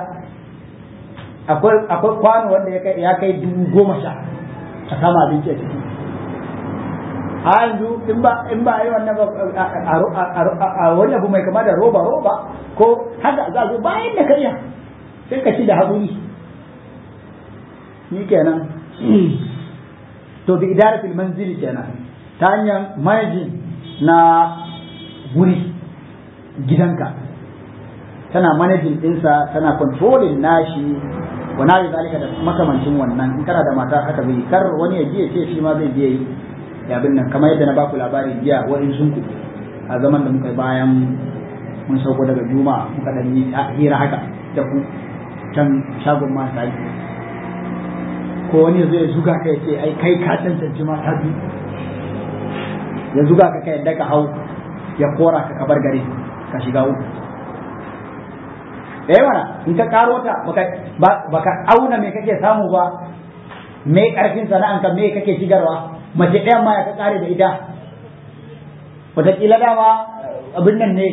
[SPEAKER 2] akwai kwano wanda ya kai dubu goma sha a kama abinci a ciki a yanzu in ba in ba yi wannan a wani abu mai kama da roba roba ko haka za zo bayan da kariya sai ka ci da haƙuri ni kenan to bi idaratul manzili kenan ta hanyar manajin na wuri gidanka tana manajin ɗinsa tana controlling nashi wa na zalika da makamancin wannan in kana da mata haka bai kar wani ya je ce shi ma zai je yi abin nan kamar yadda na baku labari jiya wa'in sun ku a zaman da muka bayan mun sauko daga juma'a muka dan yi hira haka da ku can shagon mata yi ko wani zai zuga ka ce ai kai ka cancanci mata biyu ya zuga ka kai yadda ka hau ya kora ka kabar gari ka shiga uku eh mana in ka karo ta baka auna me kake samu ba me karfin sana'anka me kake shigarwa mace ɗayan ma ya ka kare da ita wataƙila dama abin nan ne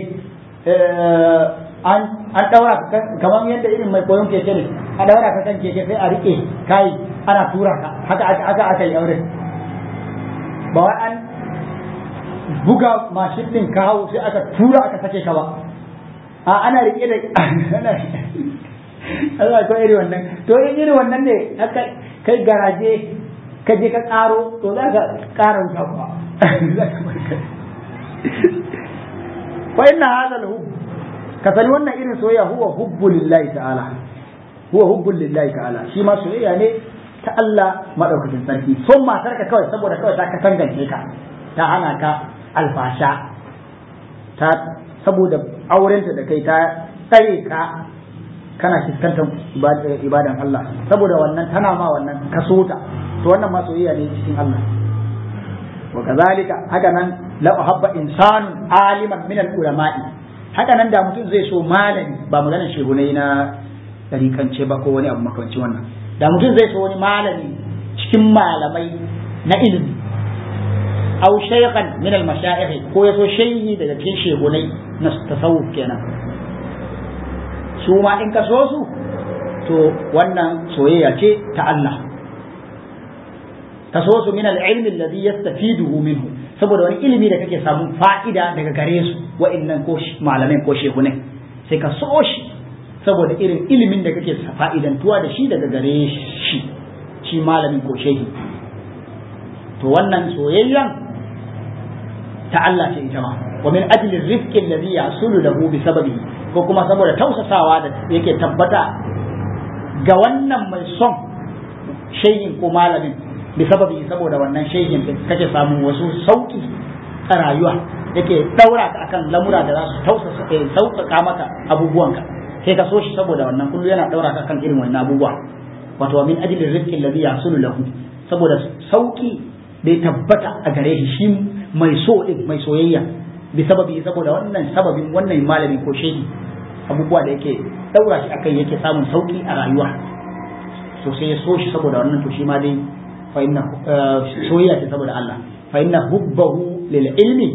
[SPEAKER 2] an ɗaura kamar yadda irin mai koyon keke ne a ɗaura ka kan keke sai a riƙe kai ana tura ka haka aka aka yi aure ba wai an buga mashin ɗin ka hau sai aka tura aka sake ka ba a ana riƙe da ana Allah ko iri wannan to in iri wannan ne aka kai garaje ka je ka karo to za ka kara wuta kuwa fa inna hadha al-hubb ka sani wannan irin soyayya huwa hubbu lillahi ta'ala huwa hubbu lillahi ta'ala shi ma soyayya ne ta Allah madaukakin sarki son matar ka kawai saboda kawai ta ka tangance ka ta hana ka alfasha ta saboda aurenta da kai ta tsare ka kana fuskantar ibadan Allah saboda wannan tana ma wannan kaso ta to wannan ma soyayya ne cikin Allah wa kazalika haka nan la uhabba insanun aliman min al ulama'i haka nan da mutum zai so malami ba maganar shehunai na tarikance ba ko wani abu makamancin wannan da mutum zai so wani malami cikin malamai na ilimi aw shaykhan min al mashayikh ko ya so shehi daga cikin shehunai na tasawuf kenan su ma in ka so su to wannan soyayya ce ta Allah ka so su min al-ilmi alladhi yastafiduhu minhu saboda wani ilimi da kake samun fa'ida daga gare su wa'annan ko malamai ko shehunai sai ka so shi saboda irin ilimin da kake fa'idantuwa da shi daga gare shi shi malamin ko shehi to wannan soyayyan ta Allah ce ita ma wa min ajli rizqi alladhi yasulu lahu bi sababihi ko kuma saboda tausasawa da yake tabbata ga wannan mai son shehin ko malamin bi sababi saboda wannan shehin din kake samun wasu sauki a rayuwa yake daura ka akan lamura da za su tausasa sauƙaƙa maka abubuwanka sai ka so shi saboda wannan kullu yana daura ka kan irin wannan abubuwa wato min ajli rizqi alladhi yasulu lahu saboda sauki da ya tabbata a gare shi shi mai so din mai soyayya bi sababi saboda wannan sababin wannan malami ko shehi abubuwa da yake daura shi akai yake samun sauki a rayuwa to sai ya so shi saboda wannan to shi ma dai fa inna soyayya ce saboda Allah fa inna hubbahu lil ilmi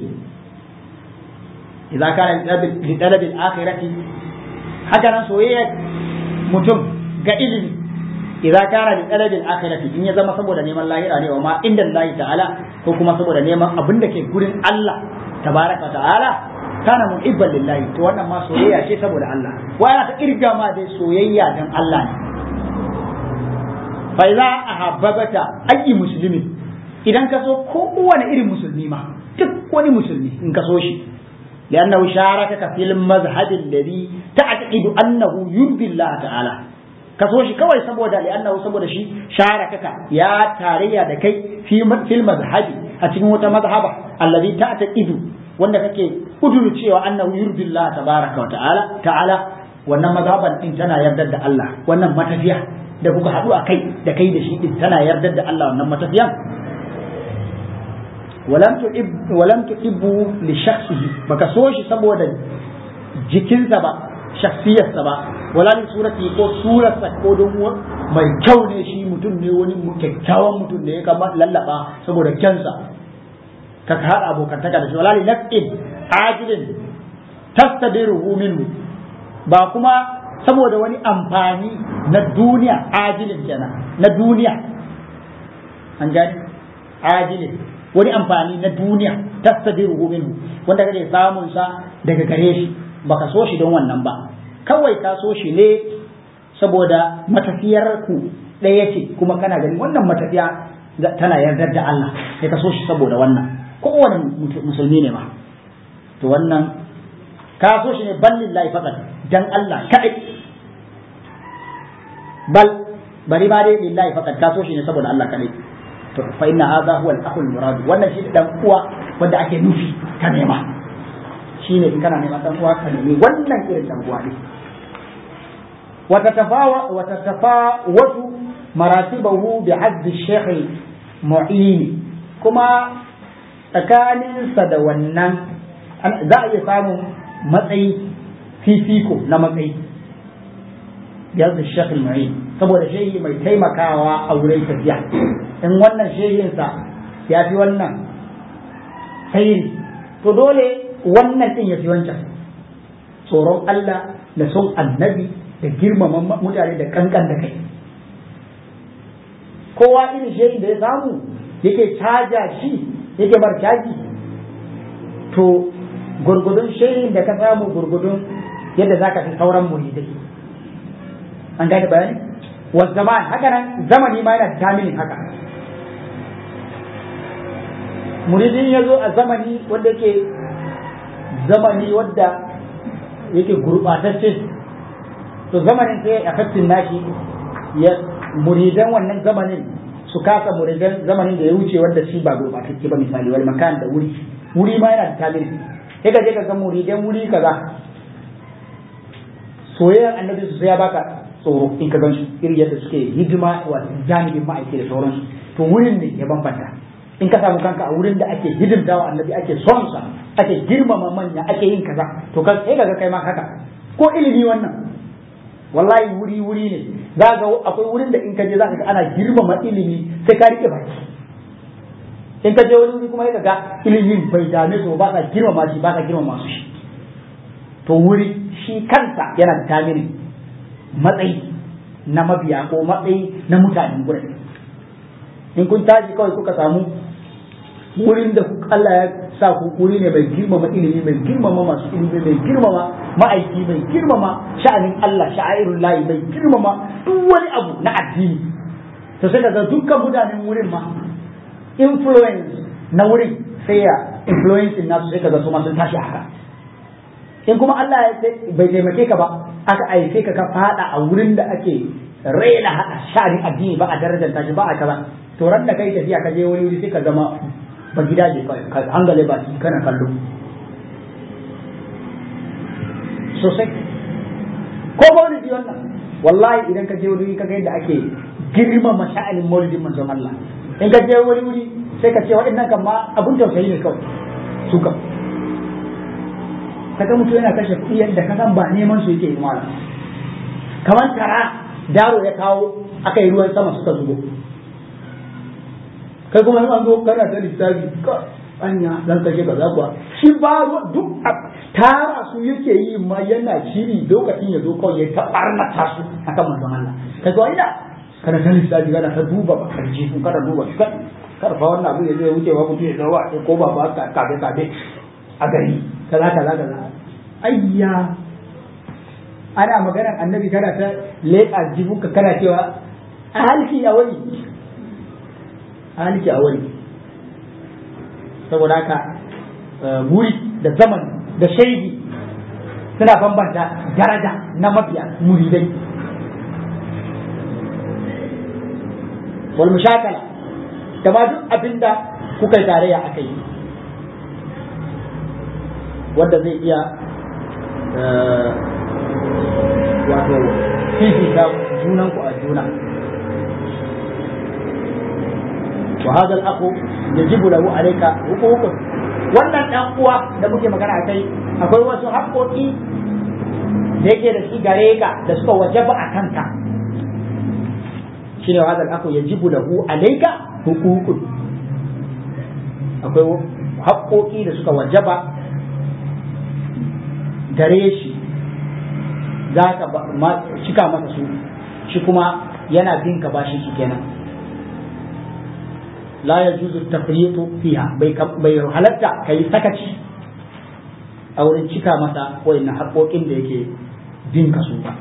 [SPEAKER 2] idza kana li talab al akhirati haka nan soyayya mutum ga ilimi idza kana li talab al akhirati in ya zama saboda neman lahira ne wa ma inda Allah ta'ala ko kuma saboda neman abin da ke gurin Allah tabaraka ta'ala kana muhibban lillahi to wannan ma soyayya ce saboda Allah wa yana ta kirga ma dai soyayya dan Allah ne fa idza ahabbata ayi muslimi idan ka so kowane irin musulmi ma duk wani musulmi in ka so shi لأنه شاركك في المذهب الذي تعتقد أنه يرضي الله تعالى كسوشي كوي سبودا لأنه سبودا شي شاركك يا تاريا دكي في في المذهب أتمو مذهب الذي تعتقد wanda kake kuduru cewa annahu yurdi Allah tabaraka wa ta'ala ta'ala wannan mazhaban din tana yardar da Allah wannan matafiya da kuka haɗu a kai da kai da shi din tana yardar da Allah wannan matafiyan walam tu'ib walam tu'ibbu li shakhsihi baka so shi saboda jikinsa ba shakhsiyarsa ba wala li surati ko surarsa ko don mai kyau ne shi mutum ne wani kyakkyawan mutum ne ya kama lallaba saboda kyansa ka haɗa abokantaka da shi wala li naf'in ajilin tastadiruhu minhu ba kuma saboda wani amfani na duniya ajilin kenan na duniya an gani ajilin wani amfani na duniya tastadiruhu minhu wanda kake samun sa daga gare shi baka so shi don wannan ba kawai ka so shi ne saboda matafiyar ku ɗaya ce kuma kana gani wannan matafiya tana yardar da Allah sai ka so shi saboda wannan kowane musulmi ne ma to wannan ka so shi ne bal lillahi faqat dan Allah kadai bal bari ma dai lillahi faqat ka so shi ne saboda Allah kadai to fa inna hadha huwa al-akhul murad wannan shi dan uwa wanda ake nufi ka nema shine in kana nema dan uwa ka nemi wannan irin dan uwa ne wa tatafawa wa tatafawatu maratibahu bi hadd ash-shaykh mu'in kuma tsakaninsa da wannan za a iya samun matsayi fifiko na matsayi yadda shekul mai saboda shehi mai taimakawa a wurin tafiya in wannan shehinsa ya fi wannan sairi to dole wannan din ya fi wancan tsoron Allah da son annabi da girmama mutane da kankan da kai kowa irin shehin da ya samu yake caja shi yake bar caji to gurgudun shehin da ka samu gurgudun yadda za ka fi sauran muridai an gane bayani wa zaman haka nan zamani ma yana taminin haka muridin ya zo a zamani wanda yake zamani wadda yake gurɓatacce to zamanin sai a fattin nashi ya muridan wannan zamanin su kasa muridan zamanin da ya wuce wanda shi ba gurɓatacce ba misali wal makan da wuri wuri ma yana da tamiri sai ka je ka ga muridan wuri kaza soyayyar annabi su sai ya baka tsoro in ka gan su irin yadda suke hidima wa janibin ma'aiki da sauransu to wurin ne ya bambanta in ka samu kanka a wurin da ake hidimta wa annabi ake son sa ake girmama manya ake yin kaza to ka sai kaga kai ma haka ko ilimi wannan wallahi wuri wuri ne za ga akwai wurin da in ka je za ka ga ana girmama ilimi sai ka rike baki in ka je wani wuri kuma ka ga ilimin bai dame su ba ka girmama shi ba ka girmama su shi to wuri shi kansa yana da tamiri matsayi na mabiya ko matsayi na mutanen gurin in kun tashi kawai kuka samu wurin da Allah ya sa ku wuri ne mai girmama ilimi mai girmama masu ilimi mai girmama ma'aiki mai girmama sha'anin Allah sha'airun layi mai girmama duk wani abu na addini to sai daga dukkan mutanen wurin ma influence na wurin sai ya influence nasu sai kaga su ma sun tashi haka in kuma Allah bai taimake ka ba aka aife ka ka fada a wurin da ake raina hada sha'anin addini ba a darajar tashi ba a kaza to ran da kai tafiya ka je wani wuri sai ka zama ba gida je ka hangale ba kana kallo sosai ko maulidi wannan wallahi idan ka je wuri ka ga yadda ake girmama sha'anin maulidin manzon Allah in ka je wani wuri sai ka ce waɗannan kan ma abun tausayi ne kawai su kan kaga mutum yana kashe kuɗi yadda ka san ba neman su yake yi mala kamar tara daro ya kawo aka yi ruwan sama suka zubo kai kuma an zo kana ta lissafi ka anya dan kashe kaza kuwa shi ba duk tara su yake yi ma yana shiri lokacin ya zo kawai ya ta barnata su akan manzon Allah kai ko ina kana ta lissafi kana ta duba ba karji kun kana duba shi kar fa wannan abu ya zo ya wuce ba mutum ya zo wa ko ba ba ka kabe kabe a gari kaza kaza kaza ayya ana maganar annabi kana ta leƙa jibuka kana cewa a halki a wani a halki a wani saboda haka wuri da zaman da shaidi suna bambanta daraja na mabiya muridai wal mushakala da ma duk abinda kuka yi tarayya a kai wanda zai iya wato fifita junanku a juna wa hadha al-aqu yajibu lahu alayka huququn wannan dan uwa da muke magana kai akwai wasu haƙoƙi da yake da shi gare ka da suka wajaba a kanka shine wa hadha al-aqu yajibu lahu alayka huququn akwai haƙoƙi da suka wajaba gare shi za ka cika masa su shi kuma yana bin ka bashin su kenan la ya juzu tafriqu fiha bai bai halatta kai sakaci a wurin cika masa wayannan haƙoƙin da yake bin ka su ba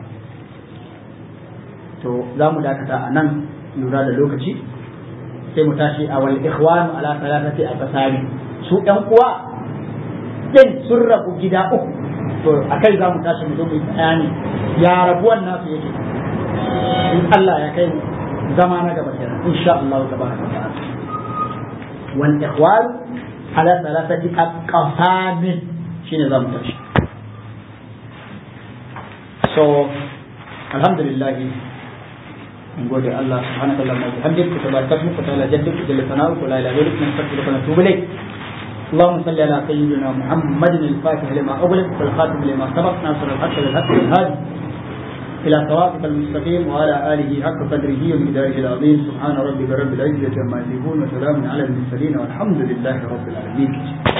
[SPEAKER 2] to za mu dakata a nan lura da lokaci sai mu tashi a wal ikhwanu ala salatati aqsami su ɗan uwa din sun rabu gida uku to a kai za mu tashi mu zo mu yi bayani ya rabuwan nasu yake in Allah ya kai zama na gaba kenan insha Allah tabaraka wa ta'ala wal ikhwan ala thalathati aqsam shine za mu tashi so alhamdulillah من قول الله سبحانك اللهم وبحمدك وتبارك اسمك وتعالى جدك وجل ثناؤك ولا اله غيرك نستغفرك ونتوب اليك اللهم صل على سيدنا محمد الفاتح لما أغلق والخاتم لما سبق ناصر الحق للحق والهادي إلى صراطك المستقيم وعلى آله حق قدره ومقداره العظيم سبحان ربك رب العزة عما يصفون وسلام على المرسلين والحمد لله رب العالمين